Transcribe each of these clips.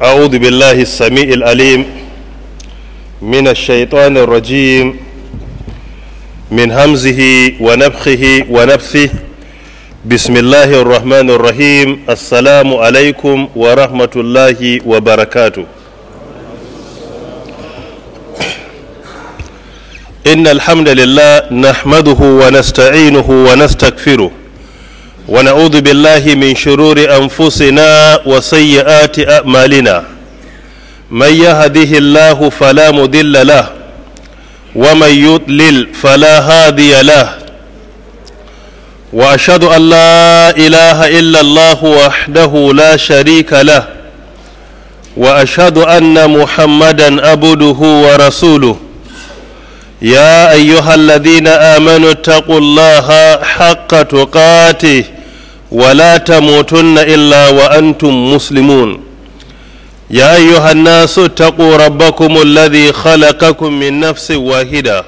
أعوذ بالله السميع العليم من الشيطان الرجيم من همزه ونفخه ونفثه بسم الله الرحمن الرحيم السلام عليكم ورحمة الله وبركاته إن الحمد لله نحمده ونستعينه ونستغفره ونعوذ بالله من شرور أنفسنا وسيئات أعمالنا من يهده الله فلا مضل له ومن يضلل فلا هادي له وأشهد أن لا إله إلا الله وحده لا شريك له وأشهد أن محمدا عبده ورسوله يا أيها الذين آمنوا اتقوا الله حق تقاته ولا تموتن إلا وأنتم مسلمون يا أيها الناس اتقوا ربكم الذي خلقكم من نفس واحدة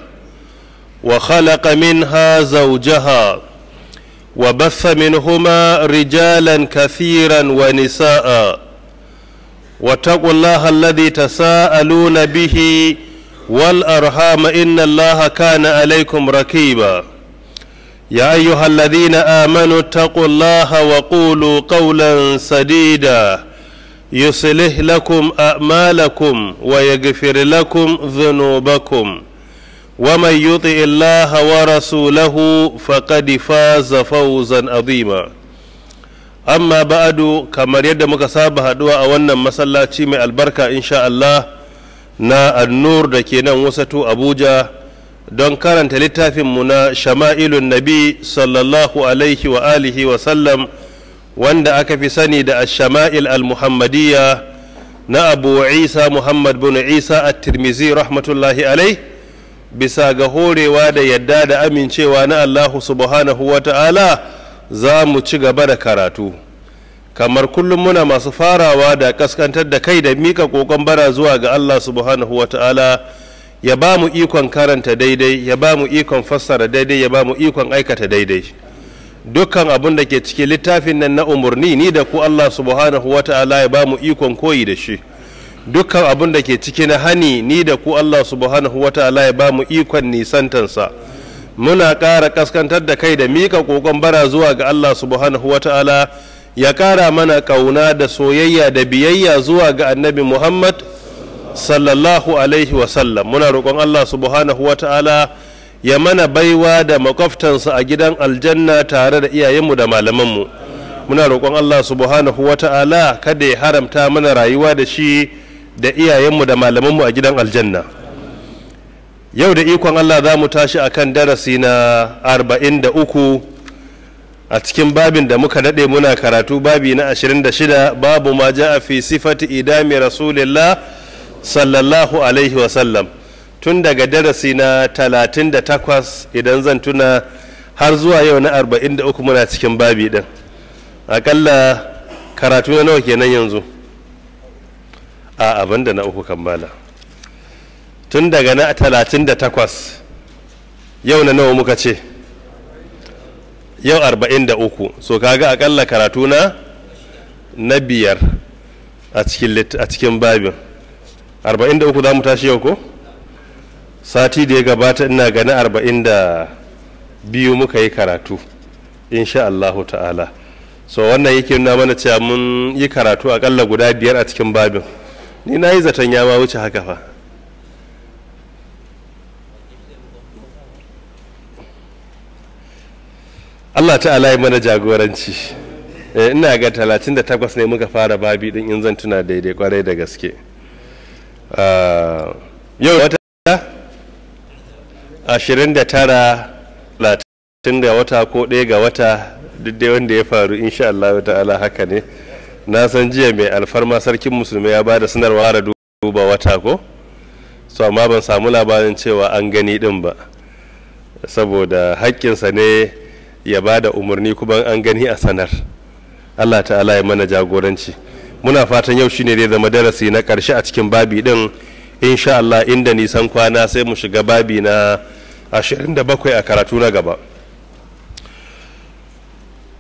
وخلق منها زوجها وبث منهما رجالا كثيرا ونساء واتقوا الله الذي تساءلون به والأرحام إن الله كان عليكم ركيبا يا أيها الذين آمنوا اتقوا الله وقولوا قولا سديدا يصلح لكم أعمالكم ويغفر لكم ذنوبكم ومن يطع الله ورسوله فقد فاز فوزا عظيما أما بعد كما يد مكسابة هدوء أولا مسلاتي من البركة إن شاء الله na annur da ke nan wasatu abuja don karanta littafinmu na shama'ilun nabi sallallahu alaihi wa alihi wa sallam wanda aka fi sani da shama'il al-muhammadiyya na abu isa muhammad bin isa at-tirmizi rahmatullahi alai bisa ga horewa da yadda da amincewa na allahu subhanahu wa ta'ala za mu ci gaba da karatu kamar kullum muna masu farawa da kaskantar da kai da mika kokon bara zuwa ga Allah subhanahu wa ta'ala ya ba mu ikon karanta daidai ya ba mu ikon fassara daidai ya ba mu ikon aikata daidai dukkan abin da ke cikin littafin nan na umarni ni da ku Allah subhanahu wa ta'ala ya ba mu ikon koyi da shi dukkan abin da ke ciki na hani ni da ku Allah subhanahu wa ta'ala ya ba mu ikon nisantansa muna ƙara kaskantar da kai da mika kokon bara zuwa ga Allah subhanahu wa ta'ala ya ƙara mana ƙauna da soyayya da biyayya zuwa ga annabi muhammad sallallahu alaihi wasallam muna roƙon allah subhanahu wa ta'ala ya mana baiwa da makwabtansa a gidan aljanna tare da iyayenmu da malamanmu muna roƙon allah subhanahu wa ta'ala kada ya haramta mana rayuwa da shi da iyayenmu da malamanmu a gidan aljanna yau da ikon allah za mu tashi akan darasi na arba'in da uku a cikin babin da muka daɗe muna karatu babi na 26 babu ma ja a fi sifati idami rasulillah sallallahu alaihi wasallam tun daga darasi na 38 idan zan tuna har zuwa yau na 43 muna cikin babi ɗin aƙalla karatu na nawa kenan yanzu a abin da na uku kammala tun daga na 38 yau na nawa muka ce yau arba'in da uku so kaga akalla karatu na na biyar a cikin babin arba'in da uku za mu tashi yau ko sati da ya gabata ina gani arba'in da biyu muka yi karatu insha Allahu ta'ala so wannan yake nuna mana cewa mun yi karatu akalla guda biyar a cikin babin ni na yi zaton ya ma wuce haka fa Allah ta'ala ya mana jagoranci ina ga 38 ne muka fara babi din in zan tuna daidai kwarai da gaske yau wata 29 30 ga wata ko ɗaya ga wata duk dai wanda ya faru insha Allah ta'ala haka ne na san jiya mai alfarma sarkin musulmi ya ba da sanarwa da duba wata ko so amma ban samu labarin cewa an gani din ba saboda haƙƙinsa ne ya ba da umarni kuma an gani a sanar allah ta'ala ya mana jagoranci muna fatan yau shine zai zama darasi na ƙarshe a cikin babi din insha allah inda nisan kwana sai mu shiga babi na 27 a karatu na gaba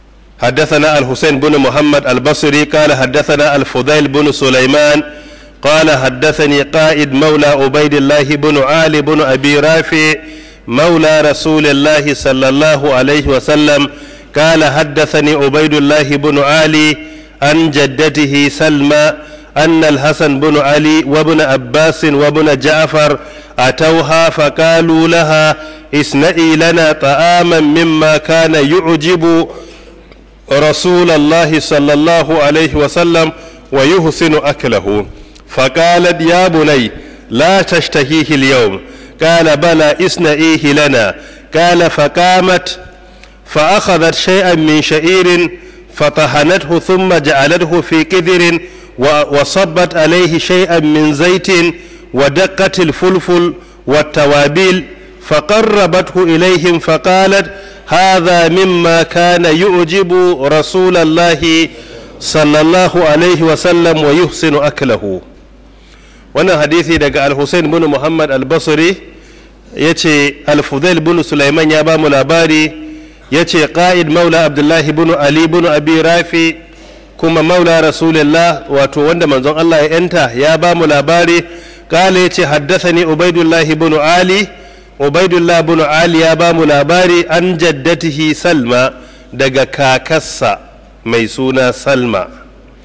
حدثنا الحسين بن محمد البصري قال حدثنا الفضيل بن سليمان قال حدثني قائد مولى عبيد الله بن علي بن أبي رافع مولى رسول الله صلى الله عليه وسلم قال حدثني عبيد الله بن علي عن جدته سلمى أن الحسن بن علي وابن عباس وابن جعفر أتوها فقالوا لها اصنعي لنا طعاما مما كان يعجب رسول الله صلى الله عليه وسلم ويحسن أكله فقالت يا بني لا تشتهيه اليوم قال بلى اصنعيه لنا قال فقامت فأخذت شيئا من شعير فطحنته ثم جعلته في قدر وصبت عليه شيئا من زيت ودقت الفلفل والتوابيل فقربته إليهم فقالت هذا مما كان يعجب رسول الله صلى الله عليه وسلم ويحسن أكله wannan hadisi daga al-Hussein bin Muhammad al-Basri ya ce al-Fudail bin Sulaiman ya ba mu labari ya ce ƙa'id maula Abdullahi bin Ali bin Abi Rafi kuma maula Rasulullah wato wanda manzon Allah ya yanta ya ba mu labari ƙala ya ce haddasani Ubaidullah bin Ali Ubaidullah bin Ali ya ba mu labari an jaddatihi Salma daga kakassa mai suna Salma.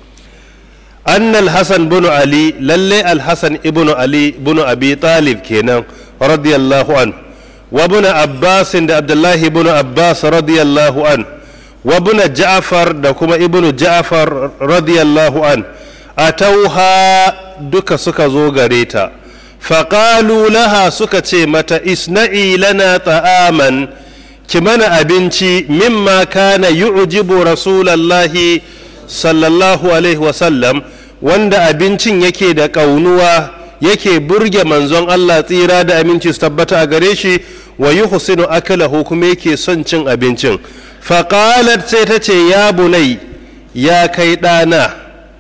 أن الحسن بن علي للي الحسن ابن علي بن أبي طالب كينا رضي الله عنه وابن عباس عبد الله بن عباس رضي الله عنه وابن جعفر دكما ابن جعفر رضي الله عنه أتوها دك سكا زوغريتا فقالوا لها سكا متى اسنعي لنا طعاما كمنا أبنتي مما كان يعجب رسول الله sallallahu alaihi wasallam wanda abincin yake da ƙaunuwa yake burge manzon Allah tsira da aminci su tabbata a gare shi wa yi husinu akalahu kuma yake son cin abincin faƙalat sai ta ce ya bunai ya kai ɗana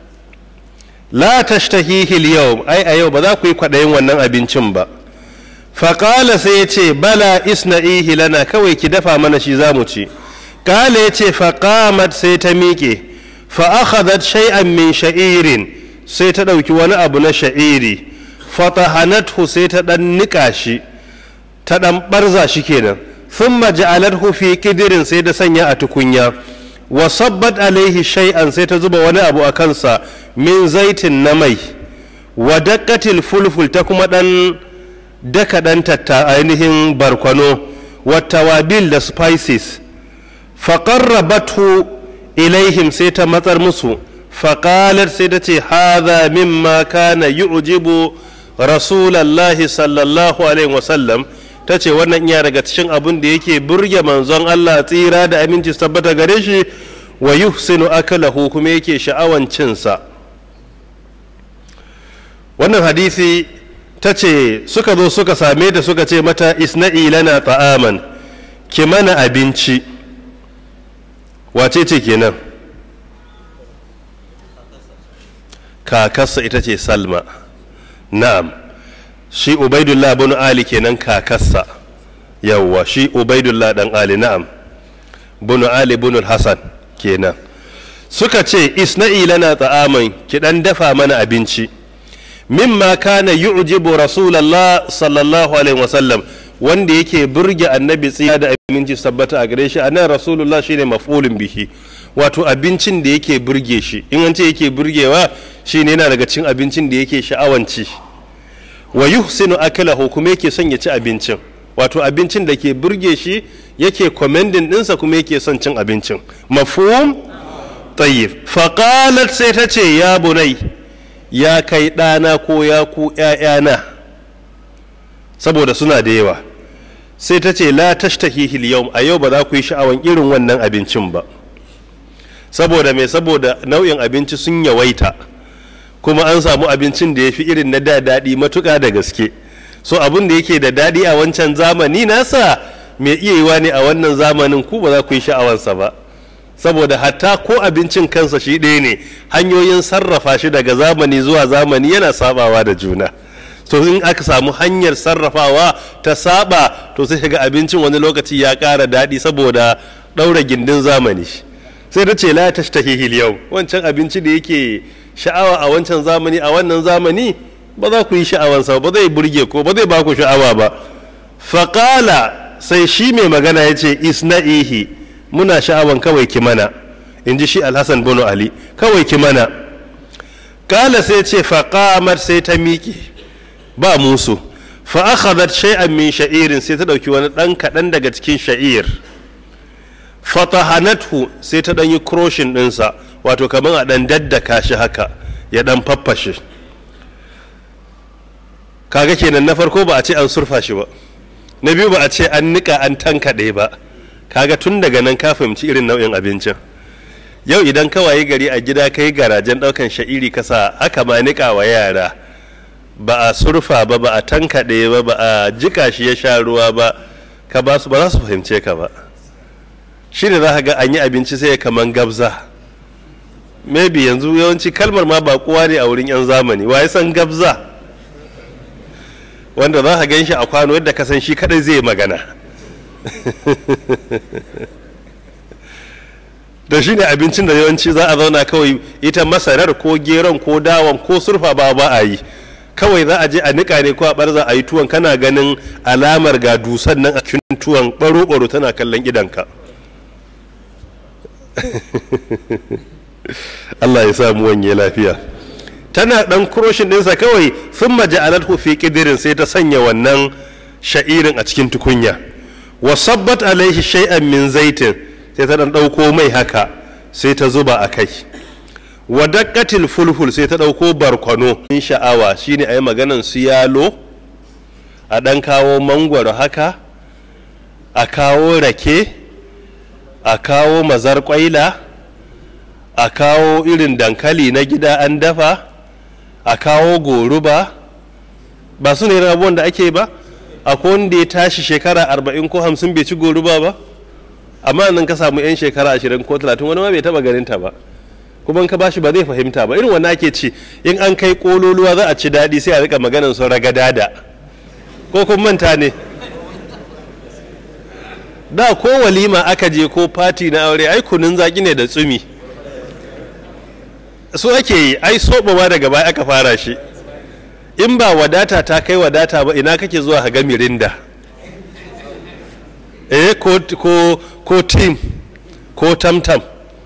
la tashtahihi yau ai a yau ba za ku yi kwaɗayin wannan abincin ba faƙala sai ya ce bala isna'ihi lana kawai ki dafa mana shi za mu ci ƙala ya ce faƙamat sai ta miƙe fa'akhadat shay'an min sha'irin sai ta ɗauki wani abu na sha'iri fatahanathu sai ta ɗan niƙa shi ta ɗan ɓarza shi kenan thumma ja'alathu fi kidirin sai da sanya a tukunya wa sabbat alaihi shay'an sai ta zuba wani abu a kansa min zaitin na mai wa daqqatil fulful ta kuma ɗan daka ɗan tatta ainihin barkwano wa tawabil da spices faqarrabathu ilaihim sai ta matsar musu faƙalar sai ta ce haza mimma kana yu'jibu rasulallahi sallallahu alaihi wasallam ta ce wannan iya daga cikin abin da yake burge manzon Allah tsira da aminci tabbata gare shi wa yuhsinu akalahu kuma yake sha'awan cinsa wannan hadisi ta ce suka zo suka same ta suka ce mata isna'i lana ta'aman ki mana abinci wace ce kenan kakarsa ita ce salma na'am shi ubaidullah bin ali kenan kakarsa yawwa shi ubaidullah dan ali na'am bin ali bin hasan kenan suka ce isna'i lana ta'aman ki dan dafa mana abinci mimma kana yu'jibu rasulullah sallallahu alaihi wasallam wanda yake burge annabi tsiya da aminci tabbata a gare shi anan rasulullah shine maf'ulun bihi wato abincin da yake burge shi in an ce yake burgewa shine yana daga cin abincin da yake sha'awanci wa yuhsinu akalahu kuma yake son ya ci abincin wato abincin da ke burge shi yake commending dinsa kuma yake son cin abincin mafhum tayyib faqalat sai ta ce ya bunai ya kai ɗana ko ya ku ‘ya'yana saboda suna da yawa sai ta ce la tashtahihil yau a yau ba za ku yi sha'awan irin wannan abincin ba saboda mai saboda nau'in abinci sun yawaita kuma an samu abincin da ya fi irin na da daɗi matuƙa da gaske so abin da yake da daɗi a wancan zamani nasa mai iya yiwa ne a wannan zamanin ku ba za ku yi sha'awansa ba saboda hatta ko abincin kansa shi ɗaya ne hanyoyin sarrafa shi daga zamani zuwa zamani yana sabawa da juna to in aka samu hanyar sarrafawa ta saba to sai ga abincin wani lokaci ya ƙara daɗi saboda ɗaura gindin zamani sai sai ta ce la tashtahihil yau wancan abinci da yake sha'awa a wancan zamani a wannan zamani ba za ku yi sha'awansa ba zai burge ko ba zai ba ku sha'awa ba faƙala sai shi mai magana ya ce isna'ihi muna sha'awan kawai ki mana in ji shi alhassan bono ali kawai ki mana ƙala sai ce faƙamar sai ta miƙe ba musu fa'akhadat shay'an min sha'irin sai ta ɗauki wani ɗan kaɗan daga cikin sha'ir fatahanathu sai ta ɗan yi kroshin ɗinsa wato kamar a ɗan daddaka shi haka ya ɗan faffashe kaga kenan na farko ba a ce an surfa shi ba na biyu ba a ce an nika an tankaɗe ba kaga tun daga nan ka fahimci irin nau'in abincin yau idan ka waye gari a gida kai garajen ɗaukan sha'iri kasa aka ma nika wa yara ba a surfa ba ba a tankaɗe ba ba a jika shi ya sha ruwa ba ka ba su ba za su fahimce ka ba shi ne za ka ga an yi abinci sai kaman gabza maybe yanzu yawanci kalmar ma ba kowa ne a wurin 'yan zamani wa ya san gabza wanda za ka gan shi a kwano yadda ka san shi kadai zai magana da shi ne abincin da yawanci za a zauna kawai ita masarar ko geron ko dawon ko surfa ba ba a yi kawai za a je a nika ne ko a barza a yi tuwon kana ganin alamar ga dusan nan a cikin tuwon baro-baro tana kallon idanka Allah ya samu wanye lafiya tana dan kuroshin ɗinsa kawai sun maja'alathu fi kidirin sai ta sanya wannan sha'irin a cikin tukunya wa sabbat alaihi shay'an min zaitin sai ta dan ɗauko mai haka sai ta zuba a kai wa daqqatil fulful sai ta ɗauko barkwano in sha'awa shine ayi maganan su yalo a dan kawo mangwaro haka a kawo rake a kawo mazar kwaila a kawo irin dankali na gida an dafa a kawo goruba ba su ne abubuwan da ake ba akwai wanda ya tashi shekara arba'in ko hamsin bai ci goruba ba amma nan ka samu 'yan shekara ashirin ko talatin wani ma bai taba ganin ta ba kuma ka bashi ba zai fahimta ba irin wannan ake ci in an kai kololuwa za a ci daɗi sai a rika maganan su ragadada ko kun manta ne da ko walima aka je ko fati na aure ai kunun zaki ne da tsumi su ake yi ai soɓawa daga baya aka fara shi in ba wadata ta kai wadata ba ina kake zuwa ga mirinda eh ko ko ko tim ko tamtam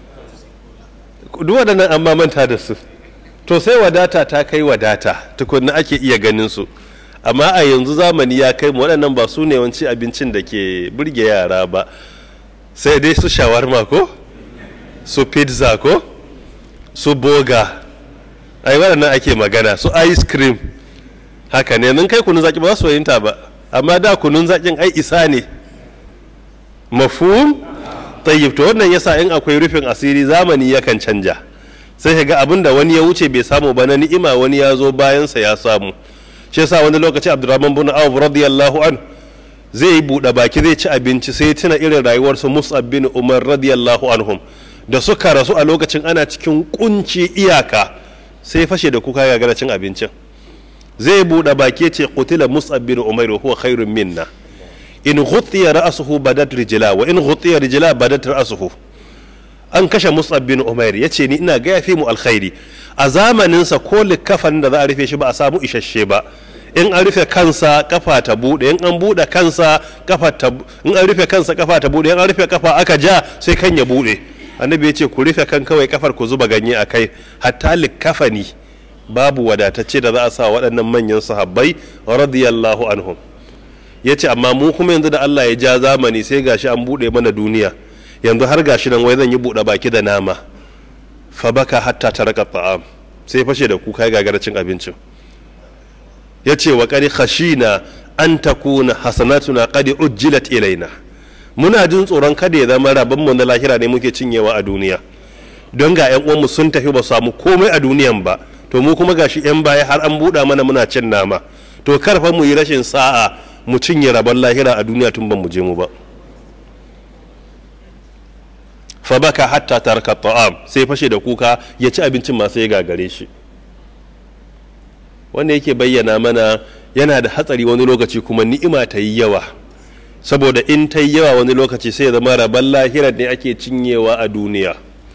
duk waɗannan an manta da su to sai wadata ta kai wadata tukunna ake iya ganin su amma a yanzu zamani ya kai mu waɗannan ba su ne wanci abincin da ke burge yara ba sai dai su shawarma ko su pizza ko su boga ai waɗannan ake magana su ice cream haka ne nun kai kunun zaki ba za su fahimta ba amma da kunun zakin ai isa ne mafhum tayyib to wannan yasa in akwai rufin asiri zamani yakan canja sai ka ga abin da wani ya wuce bai samu ba na ni'ima wani ya zo bayansa ya samu shi yasa wani lokaci abdurrahman bin auf radiyallahu an zai yi buɗe baki zai ci abinci sai tuna irin rayuwarsu mus'ab bin umar radiyallahu anhum da suka rasu a lokacin ana cikin kunci iyaka sai fashe da kuka gagara cin abincin zai buɗe baki ce qutila mus'ab bin umar wa huwa khairun minna in ghutiya ra'suhu badat rijla wa in ghutiya rijla badat ra'suhu an kashe mus'ab bin umair ya ce ni ina ga yafi mu alkhairi a zamaninsa ko likafan da za a rufe shi ba a samu isasshe ba in an rufe kansa kafa ta bude in an bude kansa kafa ta in an rufe kansa kafa ta bude in an rufe kafa aka ja sai kan ya bude annabi ya ce ku rufe kan kawai kafar ku zuba ganye a kai hatta likafani babu wadatacce da za a sa waɗannan manyan sahabbai radiyallahu anhum ya ce amma mu kuma yanzu da Allah ya ja zamani sai gashi an bude mana duniya yanzu har gashi nan wai zan yi buɗe baki da nama fa baka hatta taraka ta'am sai fashe da kuka gagara cin abincin ya ce wa qad khashina an takuna hasanatuna qad ujjilat ilaina muna jin tsoron kada ya zama rabon mu na lahira ne muke cinyewa a duniya don ga yan uwanmu sun tafi ba samu komai a duniyan ba to mu kuma gashi yan baya har an buɗa mana muna cin nama to karfa mu yi rashin sa'a mu cinye rabon lahira a duniya tun ban mu je mu ba fa baka hatta tarka ta'am sai fashe da kuka ya ci abincin masu ya gagare shi wanda yake bayyana mana yana da hatsari wani lokaci kuma ni'ima ta yi yawa saboda in ta yi yawa wani lokaci sai ya zama rabon lahirar ne ake cinyewa a duniya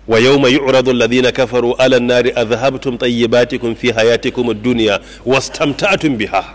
wa yawma yu'radu alladhina kafaru 'ala an-nari adhhabtum tayyibatikum fi hayatikum ad-dunya wastamta'tum biha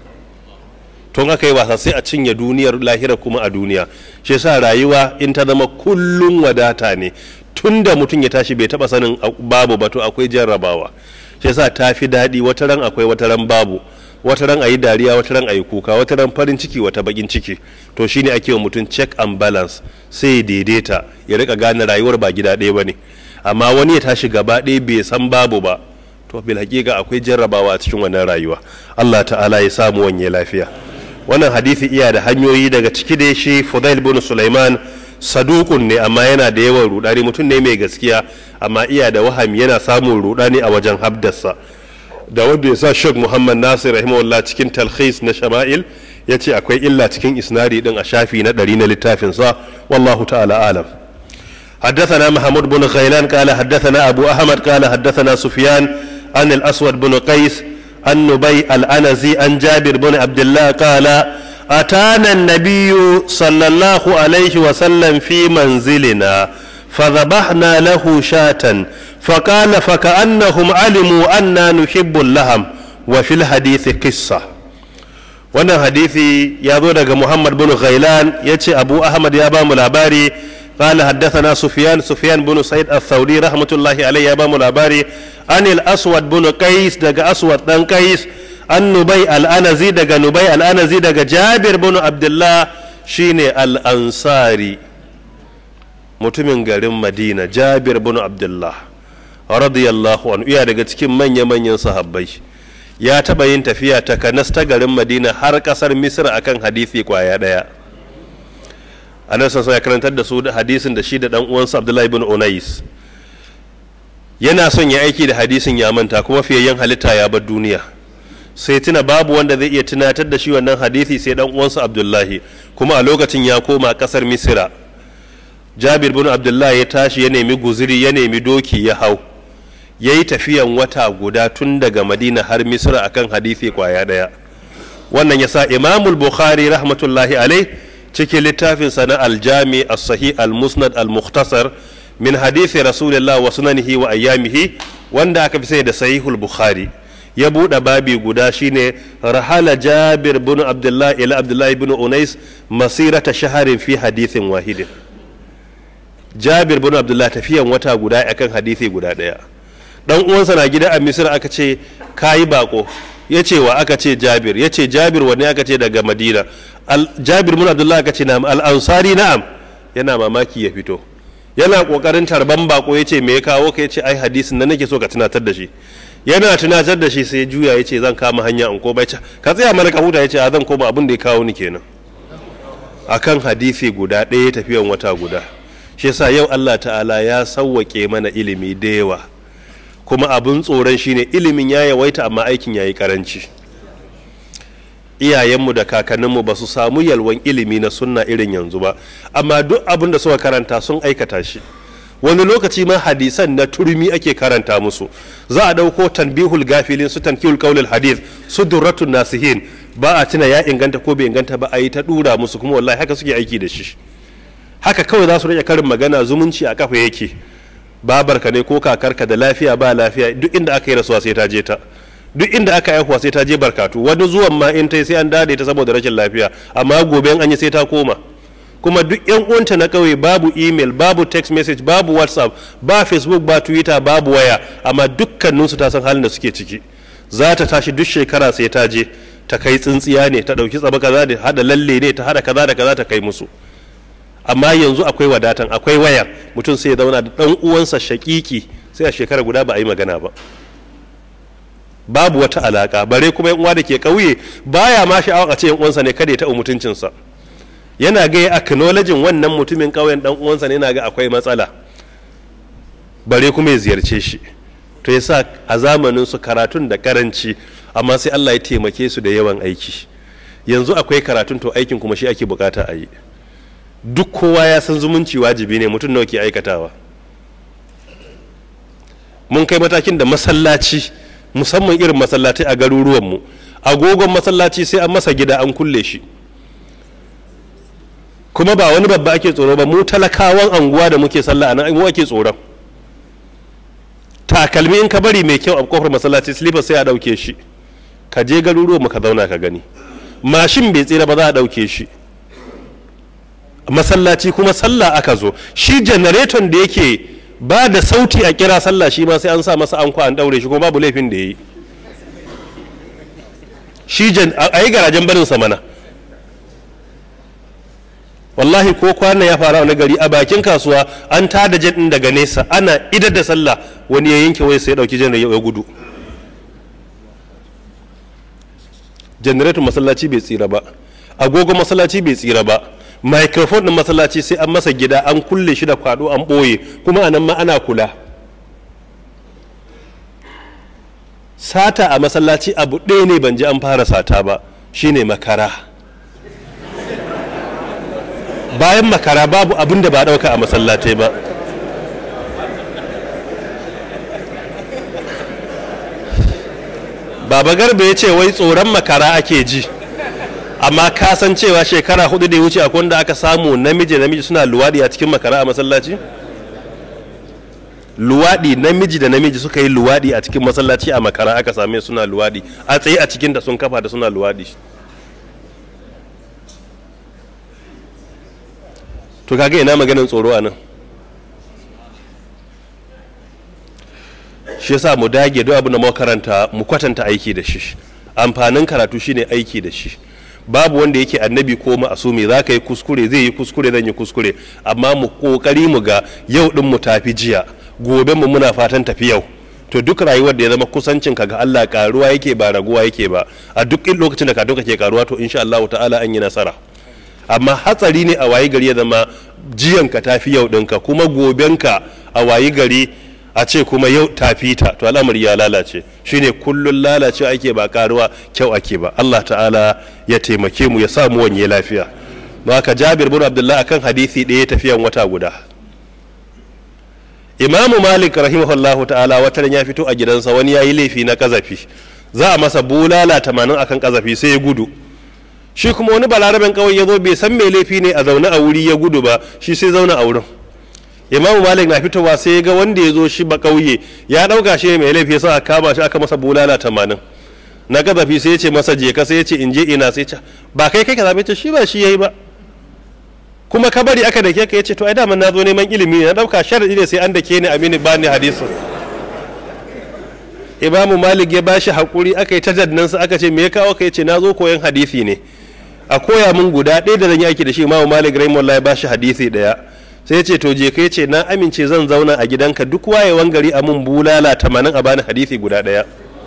tun aka yi wasa sai a cinye duniyar lahira kuma a duniya shi yasa rayuwa in ta zama kullun wadata ne tun da mutum ya tashi bai taba sanin babu ba to akwai jarrabawa shi yasa ta fi daɗi wata ran akwai wata ran babu wata ran ayi dariya wata ran ayi kuka wata ran farin ciki wata bakin ciki to shine ake wa mutum check and balance sai ya daidaita ya rika gane rayuwar ba gida ɗaya bane amma wani ya tashi gaba ɗaya bai san babu ba to bil hakika akwai jarrabawa a cikin wannan rayuwa Allah ta'ala ya samu wanye lafiya wannan hadisi iya da hanyoyi daga ciki da shi Fudail bin Sulaiman sadukun ne amma yana da yawan rudani mutum ne mai gaskiya amma iya da wahami yana samun rudani a wajen habdarsa da wanda ya sa Sheikh Muhammad Nasir rahimahullah cikin talhis na Shama'il ya ce akwai illa cikin isnadi din a shafi na ɗari na littafin sa wallahu ta'ala alam حدثنا محمود بن غيلان قال حدثنا أبو أحمد قال حدثنا سفيان عن الأسود بن قيس عن نبي الأنزي عن جابر بن عبد الله قال أتانا النبي صلى الله عليه وسلم في منزلنا فذبحنا له شاة فقال فكأنهم علموا أننا نحب اللحم وفي الحديث قصة wannan hadisi ya zo daga Muhammad bin Ghailan ya ce Abu Ahmad ya ba mu labari قال حدثنا سفيان سفيان بن سعيد الثوري رحمة الله عليه يا بام الأباري عن الأسود بن قيس دق أسود بن قيس عن نبي الأنزي دق نبي الأنزي دق جابر بن عبد الله شيني الأنصاري mutumin garin madina jabir bin abdullah radiyallahu anhu iya daga cikin manya-manyan sahabbai ya taɓa yin tafiya ta kanas ta garin madina har ƙasar misir akan hadisi kwaya ɗaya annabi sassan ya karantar da su da hadisin da shi da dan uwansa abdullahi bin unais yana son ya aiki da hadisin ya manta kuma fiyayyen halitta ya bar duniya sai tuna babu wanda zai iya tunatar da shi wannan hadisi sai dan uwansa abdullahi kuma a lokacin ya koma kasar misira jabir bin abdullahi ya tashi ya nemi guziri ya nemi doki ya hau ya yi tafiyan wata guda tun daga madina har misira akan hadisi kwaya daya wannan ya sa imamul bukhari rahmatullahi alai cikin littafinsa na aljami as-sahih al-musnad al-mukhtasar min hadithi rasulillah wa sunanihi wa ayyamihi wanda aka fi sai da sahihul bukhari ya buɗe babi guda shine rahala jabir bin abdullah ila abdullah bin unais masirata shaharin fi hadithin wahidin jabir bin abdullah tafiyan wata guda akan hadithi guda ɗaya dan uwansa na gida a misir aka ce kayi bako ya ce wa aka ce jabir ya ce jabir wani aka ce daga madina jabir bin abdullah aka ce na'am al-ansari na'am yana mamaki ya fito yana kokarin tarban bako ya ce me ya kawo ka ya ce ai hadisin nan nake so ka tunatar da shi yana tunatar da shi sai juya ya ce zan kama hanya in ko bai ka tsaya mana ka huta ya ce a zan koma abin da ya kawo ni kenan akan hadisi guda ɗaya tafiyan wata guda shi yasa yau Allah ta'ala ya sawwake mana ilimi da yawa kuma abin tsoron shine ilimin ya yawaita amma aikin yayi karanci iyayenmu da kakanninmu ba su samu yalwan ilimi na sunna irin yanzu ba amma duk abin da suka karanta sun aikata shi wani lokaci ma hadisan na turmi ake karanta musu za a ɗauko tanbihul gafilin su tankihul qaulul hadith su durratun nasihin ba a tuna ya inganta ko bai inganta ba a yi ta dura musu kuma wallahi haka suke aiki da shi haka kawai za su rage karin magana zumunci a kafa yake babarka ne ko kakarka da lafiya ba lafiya duk inda aka yi rasuwa sai ta je ta duk inda aka haihuwa sai ta je barkatu wani zuwan ma in ta sai an dade ta saboda rashin lafiya amma gobe an yi sai ta koma kuma duk yan uwanta na kauye babu email babu text message babu whatsapp ba facebook ba twitter babu waya amma dukkaninsu ta san halin da suke ciki za ta tashi duk shekara sai ta je ta kai tsintsiya ne ta dauki tsaba kaza da hada lalle ne ta hada kaza da kaza ta kai musu amma yanzu akwai wadatan akwai wayar mutum sai ya zauna da dan uwansa shakiki sai a shekara guda ba a yi magana ba babu wata alaka bare kuma yan uwa da ke kauye baya ma sha'awar a ce yan uwansa ne kada ya taɓa mutuncinsa yana ga ya acknowledging wannan mutumin ƙauyen dan uwansa ne yana ga akwai matsala bare kuma ya ziyarce shi to yasa a zamanin su karatun da karanci amma sai Allah ya taimake su da yawan aiki yanzu akwai karatun to aikin kuma shi ake bukata a yi duk kowa ya san zumunci wajibi ne mutum nawa ke aikatawa mun kai matakin da masallaci musamman irin masallatai a garuruwanmu agogon masallaci sai an masa gida an kulle shi kuma ba wani babba ake tsoro ba mu talakawan anguwa da muke sallah a nan mu ake tsoron takalmi in ka bari mai kyau a kofar masallaci slippers sai a ɗauke shi ka je garuruwa ka zauna ka gani mashin bai tsira ba za a ɗauke shi masallaci kuma sallah aka zo shi janareton da yake ba da sauti a kira sallah shi ma sai an sa masa anko an ɗaure shi kuma babu laifin da ya yi shi a yi garajen barin sa mana wallahi ko kwana ya fara wani gari a bakin kasuwa an tada jet din daga nesa ana idar da sallah wani ya yanke waya sai ya dauki janareto ya gudu janareton masallaci bai tsira ba agogo masallaci bai tsira ba microphone din masallaci sai an masa gida an kulle shi da kwado an boye kuma anan ma ana kula sata a masallaci abu ɗaya ne ban ji an fara sata ba shine makara bayan makara babu abin da ba ɗauka a masallatai ba baba garba ya ce wai tsoron makara ake ji amma ka san cewa shekara hudu da ya wuce akwai wanda aka samu namiji namiji suna luwaɗi a cikin makara a masallaci luwaɗi namiji da namiji suka yi luwaɗi a cikin masallaci a makara aka same suna luwaɗi a tsaye a cikin da sun kafa da suna luwaɗi to kaga ina maganin tsoro a nan shi yasa mu dage duk abin da muka karanta mu kwatanta aiki da shi amfanin karatu shine aiki da shi babu wanda yake annabi ko ma'asumi za ka yi kuskure zai yi kuskure zan yi kuskure amma mu kokari mu ga yau din mu tafi jiya gobe mu muna fatan tafi yau to duk rayuwar da ya zama kusancin ka ga Allah karuwa yake ba raguwa yake ba a duk lokacin da ka doka ke karuwa to insha Allah ta'ala an yi nasara amma hatsari ne a wayi gari ya zama jiyan ka tafi yau ɗinka kuma gobenka a wayi gari a ce kuma yau tafi ta to al'amari ya lalace shine kullun lalace ake ba karuwa kyau ake ba Allah ta'ala ya taimake mu ya sa mu wanye lafiya don haka Jabir bin Abdullah akan hadisi ɗaya tafiyan wata guda Imamu Malik rahimahullahu ta'ala wata ya fito a gidansa wani yayi laifi na kazafi za a masa bulala tamanin akan kazafi sai ya gudu shi kuma wani balaraben kawai ya zo bai san mai laifi ne a zaune a wuri ya gudu ba shi sai zauna a wurin imamu malik na fitowa sai ya ga wanda ya zo shi ba kauye ya dauka shi mai laifi sai aka kama shi aka masa bulala tamanin na gazafi sai ya ce masa je ka sai ya ce in je ina sai ce ba kai kai ka zabe ce shi ba shi yayi ba kuma ka bari aka dake ka ya ce to ai daman na zo neman ilimi ne na dauka sharadi ne sai an dake ni amini ba ni hadisin imamu malik ya bashi hakuri aka yi tajaddinansa aka ce me ya kawo ka ya ce na zo koyon hadisi ne a koya mun guda ɗaya da zan yi aiki da shi imamu malik rahimahullah ya bashi hadisi ɗaya sai ya ce to je ka ce na amince zan zauna a gidanka duk wayewan gari a mun bulala tamanin a bani hadisi guda ɗaya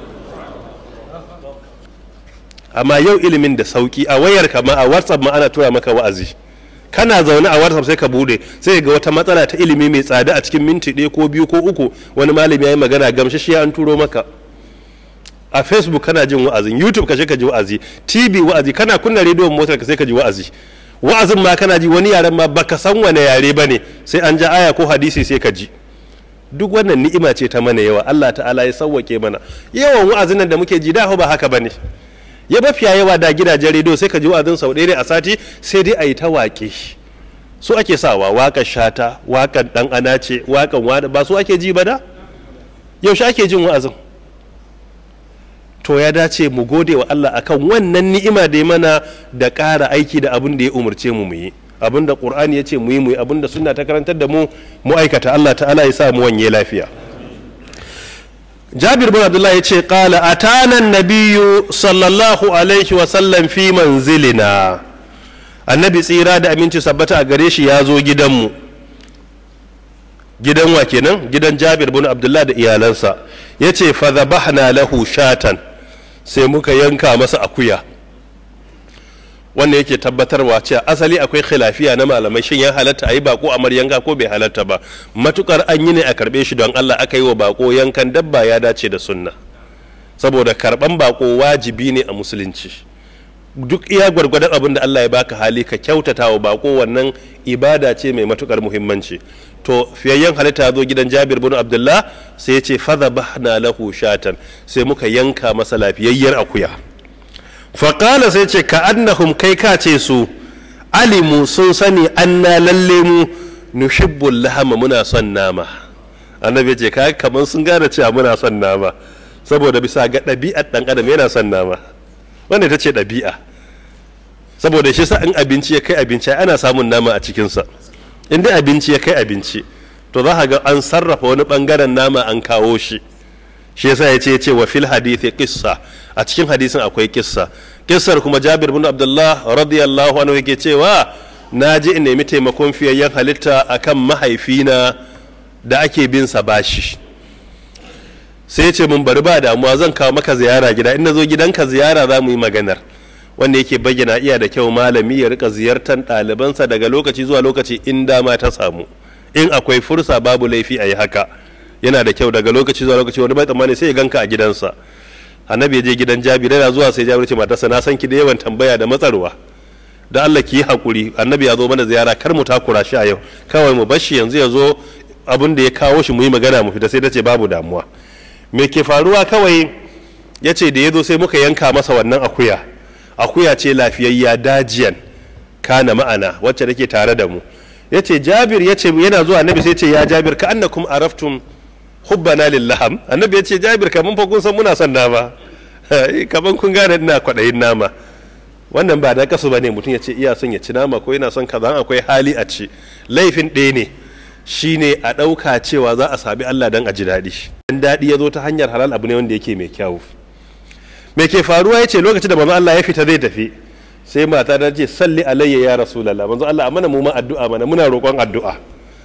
amma yau ilimin da sauki a wayar kama a whatsapp ma ana tura maka wa'azi kana zaune a whatsapp sai ka bude sai ga wata matsala ta ilimi mai tsada a cikin minti ɗaya ko biyu ko uku wani malami ya yi magana gamsashiya an turo maka a facebook kana jin wa'azin youtube ka ka ji wa'azi tv wa'azi kana kunna rediyon motar ka sai ka ji wa'azi wa'azin ma kana ji wani yaren ma baka san wane yare ba ne sai an ja aya ko hadisi sai ka ji duk wannan ni'ima ce ta mana yawa Allah ta'ala ya sauwake mana yawan wa'azin nan da muke ji da ba haka bane ya mafiya yawa da gidajen rediyo sai ka ji wa'azin sau ɗaya a sati sai dai a yi ta waƙe su ake sawa waƙar shata waƙar ɗan ana ce waƙar wada ba su ake ji ba da yaushe ake jin wa'azin to ya dace mu gode wa Allah akan wannan ni'ima da ya mana da ƙara aiki da abin da ya umarce mu mu yi abin da Qur'ani ya ce mu yi mu yi abin da sunna ta karantar da mu mu aikata Allah ta'ala ya sa mu wanye lafiya Jabir bin Abdullah ya ce qala atana nabiyyu sallallahu alaihi wa sallam fi manzilina annabi tsira da aminci sabbata a gare shi ya zo gidanmu gidan wa kenan gidan Jabir bin Abdullah da iyalansa yace fa dhabahna lahu shatan sai muka yanka masa akuya wannan yake tabbatarwa cewa asali akwai khilafiya na malamai shin ya halatta a yi bako a yanka ko bai halatta ba matukar an yi ne a karbe shi don Allah aka yi wa bako yankan dabba ya dace da sunna saboda karban bako wajibi ne a musulunci duk iya gwargwadon abin da Allah ya baka hali ka kyautata wa bako wannan ibada ce mai matukar muhimmanci to fiyayyen halitta zo gidan Jabir bin Abdullah sai ya ce fadhabahna lahu shatan sai muka yanka masa lafiyayyar akuya faƙala sai ce ka annahum kai ka ce su alimu sun sani anna lalle mu nushibbul lahama muna son nama annabi ya ce ka kamar sun gane cewa muna son nama saboda bisa ga ɗabi'ar ɗan adam yana son nama wanda ita ce ɗabi'a saboda shi sa in abinci ya kai abinci ana samun nama a cikinsa in dai abinci ya kai abinci to za ka ga an sarrafa wani bangaren nama an kawo shi shi yasa ya ce ya ce wa fil hadithi qissa a cikin hadisin akwai kissa kissar kuma Jabir bin Abdullah radiyallahu anhu yake cewa na je in nemi taimakon fiyayyen halitta akan mahaifina da ake bin sa bashi sai ce mun bari ba damuwa zan kawo maka ziyara gida in na zo gidanka ziyara za mu yi maganar wanda yake bayyana iya da kyau malami ya rika ziyartar ɗalibansa daga lokaci zuwa lokaci in dama ta samu in akwai fursa babu laifi a yi haka yana da kyau daga lokaci zuwa lokaci wani bai tsammani sai ya ganka a gidansa annabi ya je gidan jabir yana zuwa sai jabir ce matarsa na san ki da yawan tambaya da matsarwa da Allah ki yi hakuri annabi ya zo mana ziyara kar mu takura shi a yau kawai mu bashi yanzu ya zo abin da ya kawo shi mu yi magana mu fita sai ta ce babu damuwa me ke faruwa kawai ya ce da ya zo sai muka yanka masa wannan akuya akuya ce lafiyayya dajiyan kana ma'ana wacce take tare da mu ya ce jabir ya ce yana zuwa annabi sai ce ya jabir ka annakum araftum hubbana lillaham annabi ya ce jabir kaman fa kun san muna son nama kaman kun gane ina kwaɗayin nama wannan ba da kasu bane mutum ya ce iya son ya ci nama ko yana son kaza akwai hali a ci laifin ɗaya ne shine a ɗauka cewa za a sami Allah dan a ji daɗi dan daɗi ya zo ta hanyar halal abu ne wanda yake mai kyau me ke faruwa ya ce lokacin da manzo Allah ya fita zai tafi sai mata ta ce salli alayya ya rasulullah manzo Allah amana mu ma addu'a mana muna roƙon addu'a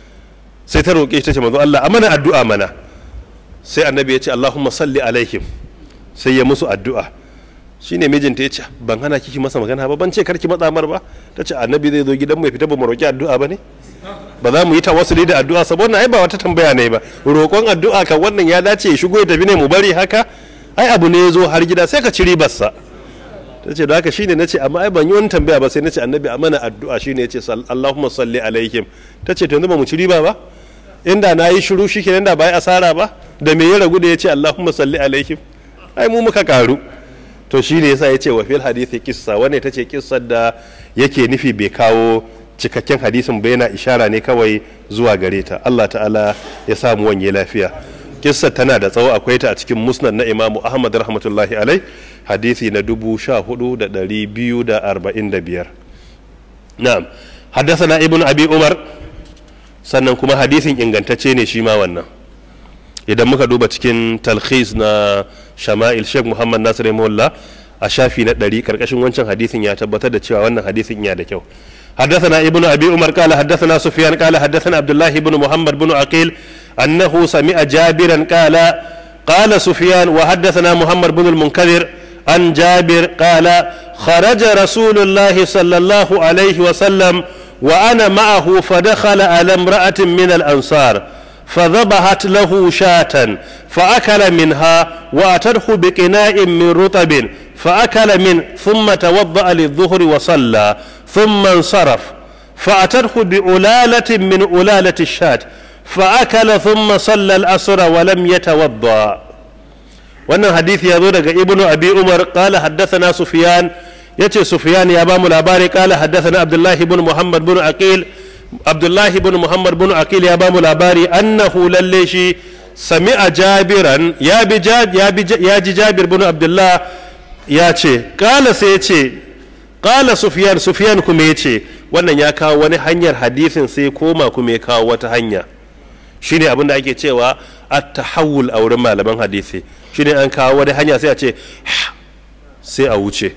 sai ta roƙe ta ce manzo Allah amana addu'a mana sai annabi ya ce Allahumma salli alaihim sai ya musu addu'a shine mijinta ya ce ban hana kiki masa magana ba ban ce karki matsa mar ba ta ce annabi zai zo gidan mai fita ba mu roƙi addu'a ba ne ba za mu yi tawassuli da addu'a saboda ai ba wata tambaya ne ba roƙon addu'a kan wannan ya dace ya shigo ya tafi ne mu bari haka ai abu ne ya zo har gida sai ka ci ribarsa ta ce da haka shine na ce amma ai ban yi wani tambaya ba sai na ce annabi a mana addu'a shine ya ce Allahumma salli alaihim ta ce to yanzu ba mu ci riba ba inda na yi shiru shi kenan da ba asara ba da me ya ragu da ya ce Allahumma salli alaihim ai mu muka karu to shine yasa ya ce wa fil hadithi kissa wanda ta ce kissar da yake nufi bai kawo cikakken hadisin ba yana ishara ne kawai zuwa gare ta Allah ta'ala ya samu wanye lafiya kissar tana da tsawo akwai ta a cikin musnad na imamu ahmad rahmatullahi alai hadisi na dubu sha hudu da dari biyu da arba'in da biyar na'am haddasa ibn abi umar sannan kuma hadisin ingantacce ne shi ma wannan idan muka duba cikin talkhis na shama'il sheikh muhammad nasir rahimahullah a shafi na ɗari karkashin wancan hadisin ya tabbatar da cewa wannan hadisin ya da kyau حدثنا ابن ابي عمر قال حدثنا سفيان قال حدثنا عبد الله بن محمد بن عقيل انه سمع جابرا قال قال سفيان وحدثنا محمد بن المنكدر عن جابر قال خرج رسول الله صلى الله عليه وسلم وانا معه فدخل على امراه من الانصار فذبحت له شاة فأكل منها وأتته بقناء من رطب فأكل من ثم توضأ للظهر وصلى ثم انصرف فأتته بألالة من ألالة الشاة فأكل ثم صلى الأسر ولم يتوضأ wannan hadisi ya zo daga ibnu abi umar qala haddathana sufyan yace sufyan ya bamu labari qala haddathana abdullahi ibn muhammad ibn aqil abdullahi ibn muhammad ibn aqil ya bamu labari annahu lalle shi sami'a jabiran ya bi ya ji jabir ibn abdullah ya ce qala sai ya ce qala sufyan sufyan kuma ya ce wannan ya kawo wani hanyar hadisin sai koma kuma ya kawo wata hanya shine abin da ake cewa at-tahawul a wurin malaman hadisi shine an kawo wani hanya sai a ce sai a wuce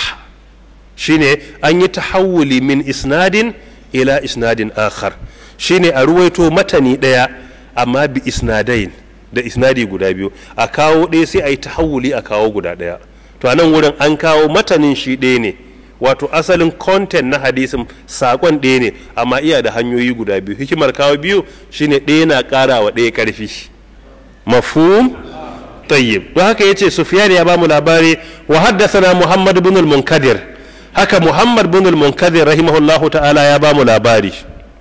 shine an yi tahawuli min isnadin ila isnadin akhar shine a ruwaito matani daya amma bi isnadain da isnadi guda biyu a kawo ɗaya sai a yi tahawuli a kawo guda ɗaya to a nan wurin an kawo matanin shi ɗaya ne wato asalin content na hadisin sakon ɗaya ne amma iya da hanyoyi guda biyu hikimar kawo biyu shine ɗaya na ƙara wa ɗaya ƙarfi mafhum tayyib don haka yace sufyan ya bamu labari wa haddathana muhammad ibn al-munkadir haka muhammad ibn al-munkadir rahimahullahu ta'ala ya bamu labari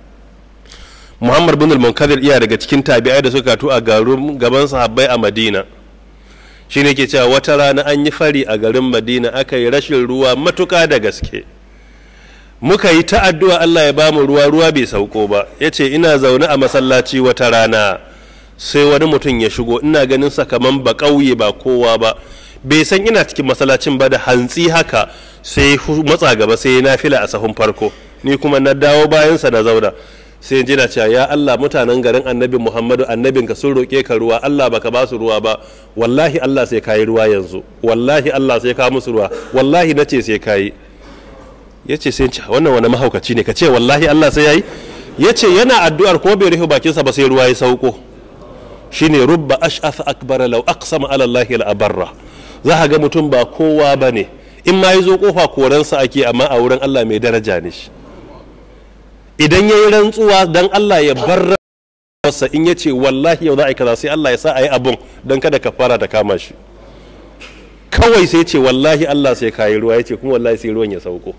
muhammad ibn al-munkadir iya daga cikin tabi'ai da suka tu a garin gaban sahabbai a madina shine ke cewa wata rana an yi fari a garin madina aka yi rashin ruwa matuka da gaske muka yi ta addu'a Allah ya bamu ruwa ruwa bai sauko ba yace ina zaune a masallaci wata rana sai wani mutum ya shigo ina ganin sa kaman ba ƙauye ba kowa ba bai san ina cikin masallacin ba da hantsi haka sai matsa gaba sai na fila a sahun farko ni kuma na dawo bayansa na zauna sai ji na cewa ya Allah mutanen garin annabi Muhammadu annabinka sun roƙe ka ruwa Allah baka ba su ruwa ba wallahi Allah sai kayi ruwa yanzu wallahi Allah sai ka musu ruwa wallahi nace sai kayi yace sai ce wannan wani mahaukaci ne ka ce wallahi Allah sai yayi yace yana addu'ar ko bai rufe bakinsa ba sai ruwa ya sauko shine rubba ash'ath akbara law aqsama ala Allah la abarra za ka ga mutum ba kowa bane in ma yazo kofa koransa ake amma a wurin Allah mai daraja ne shi idan ya yi rantsuwa don Allah ya bar masa in ya ce wallahi yau za a yi kaza sai Allah ya sa a yi abun don kada ka fara ta kama shi kawai sai ce wallahi Allah sai kayi ruwa ya ce kuma wallahi sai ruwan ya sauko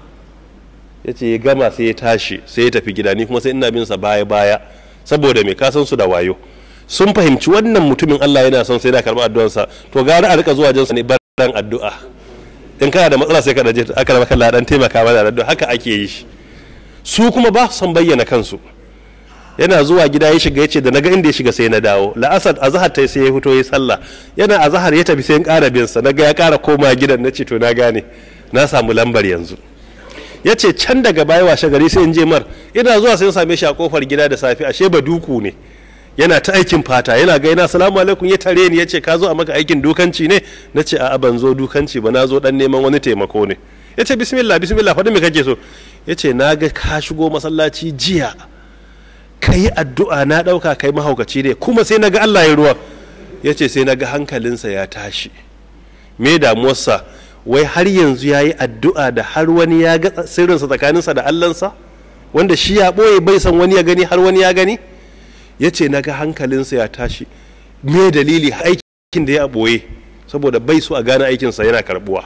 ya ce ya gama sai ya tashi sai ya tafi gida ni kuma sai ina bin sa baya baya saboda me kasan su da wayo sun fahimci wannan mutumin Allah yana son sai da karɓi addu'arsa to gara a rika zuwa jinsa ne baran addu'a in kana da matsala sai ka daje aka raba kan ladan taimaka mana da addu'a haka ake yi shi su kuma ba son bayyana kansu yana zuwa gida ya shiga ya ce da naga inda ya shiga sai na dawo la'asar azahar ta sai ya fito ya sallah yana azahar ya tafi sai in ƙara bin sa naga ya ƙara koma gidan na ce to na gane na samu lambar yanzu ya ce can daga baya washe gari sai in je mar ina zuwa sai in same shi a kofar gida da safe ashe ba duku ne yana ta aikin fata yana ga yana salamu alaikum ya tare ni ya ce ka zo a maka aikin dukanci ne na ce a'a ban zo dukanci ba na zo dan neman wani taimako ne ya ce bismillah bismillah faɗi me kake so ya ce na ga ka shigo masallaci jiya ka yi addu'a na ɗauka kai mahaukaci ne kuma sai na ga Allah ya ruwa ya ce sai na ga hankalinsa ya tashi me damuwarsa wai har yanzu ya yi addu'a da har wani ya ga sirrinsa tsakaninsa da Allahnsa wanda shi ya ɓoye bai san wani ya gani har wani ya gani ya ce na ga hankalinsa ya tashi me dalili aikin da ya ɓoye saboda bai so a gane aikinsa yana karɓuwa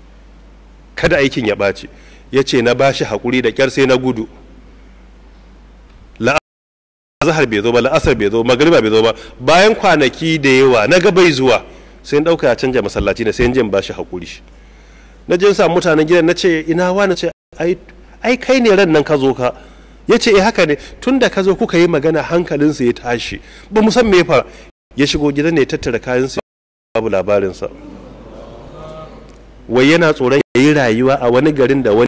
kada aikin ya ɓaci ya ce na bashi haƙuri da ƙyar sai na gudu la'azahar bai zo ba la'asar bai zo magariba bai zo ba bayan kwanaki da yawa na ga bai zuwa sai ɗauka ya canja masallaci ne sai jin bashi haƙuri na jin sa mutanen gidan na ce ina wa na ce ai kai ne ran nan ka zo ka ya ce eh haka ne tun da ka zo kuka yi magana hankalinsa ya tashi ba mu san me fa ya shigo gidan ne ya tattara kayansa babu labarinsa wai yana tsoron ya yi rayuwa a wani garin da wani